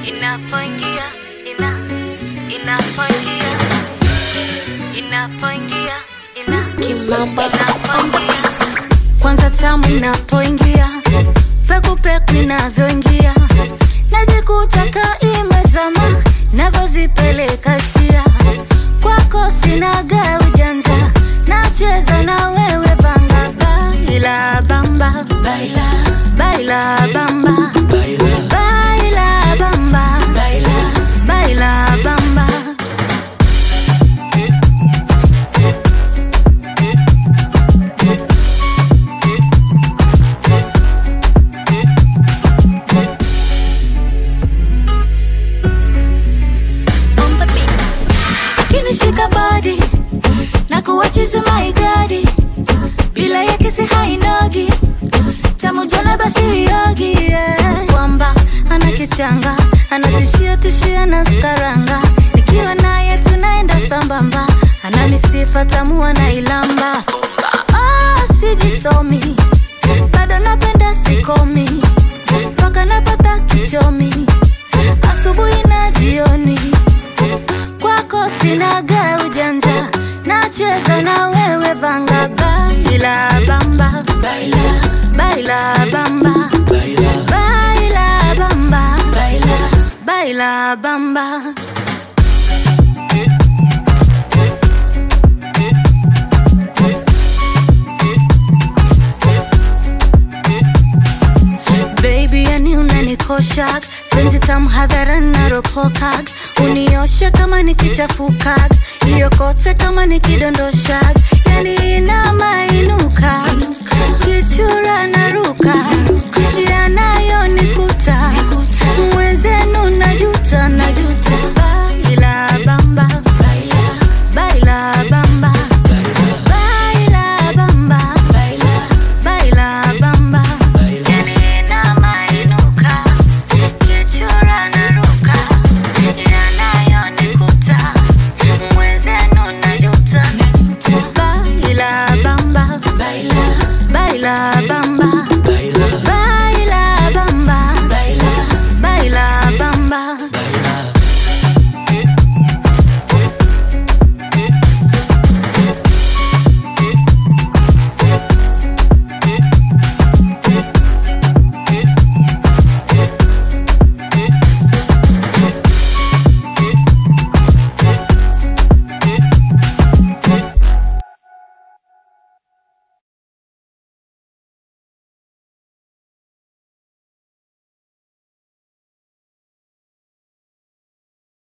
inapoingia ina inapoingia inapoingia ina Kimamba inapoingia kwanza tamu inapoingia peku peku inavyoingia najikuta kaimezama navyozipeleka sia kwako sinaga ujanja nacheza na wewe banga baila bamba baila baila bamba baila baila bamba baila baila bamba on the beats. kinishika body na kuwachizi maigadi bila ya kisi hainogi tamujona basiliogi yeah. kwamba ana kichanga anatishia tishia na skaranga nikiwa naye tunaenda sambamba ana misifa tamu anailamba ah, sijisomi bado napenda sikomi mpaka napata kichomi asubuhi na jioni kwako sinaga ujanja nacheza na wewe vanga baila bamba baila baila bamba baila baila bamba baila baila bamba baby yani unanikosha penzi tamu hadharani naropokag unioshe kama nikichafuka hiyo kote kama nikidondosha yani inamainuka kichura naruka yanayoniku